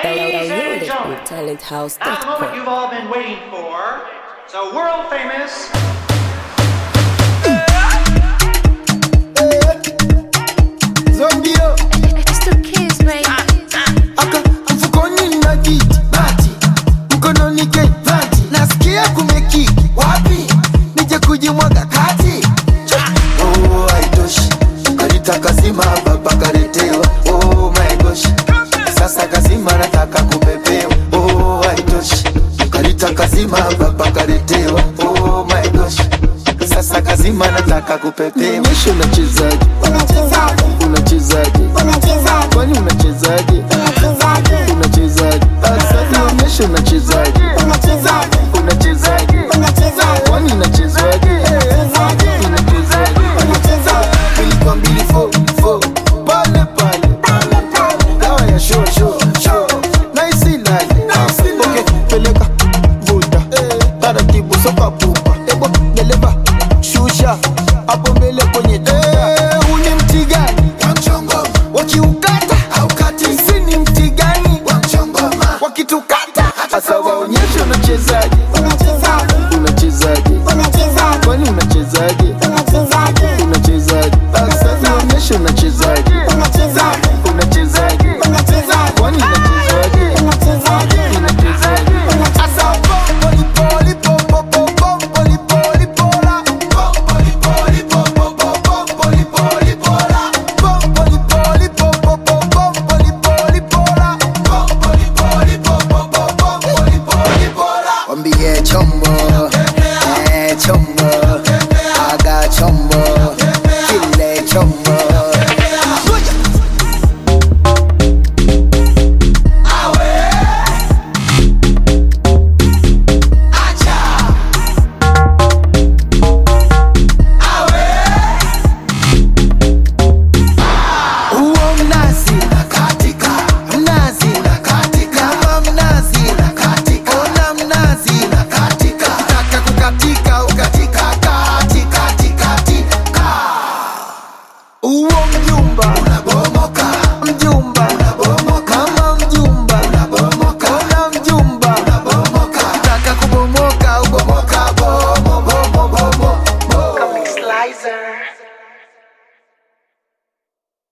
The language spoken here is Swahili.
Ladies and Download it gentlemen, with Talent House. now the moment you've all been waiting for. So world famous. Zombio It's the kids, baby. aka mfukoni na kiti bati mkononi ke vati nasikia kumeki wapi nije kujimwaga kati oh, haitoshi kalita kazima baba kaletewa oh, my gosh sasa kazima nataka kupepewa oh, haitoshi kalita kazima baba kaletewa oh, my gosh sasa kazima nataka kupepewa Nionyeshe unachezaje Unachezaje? unachezaje Unachezaje? kwani unachezaje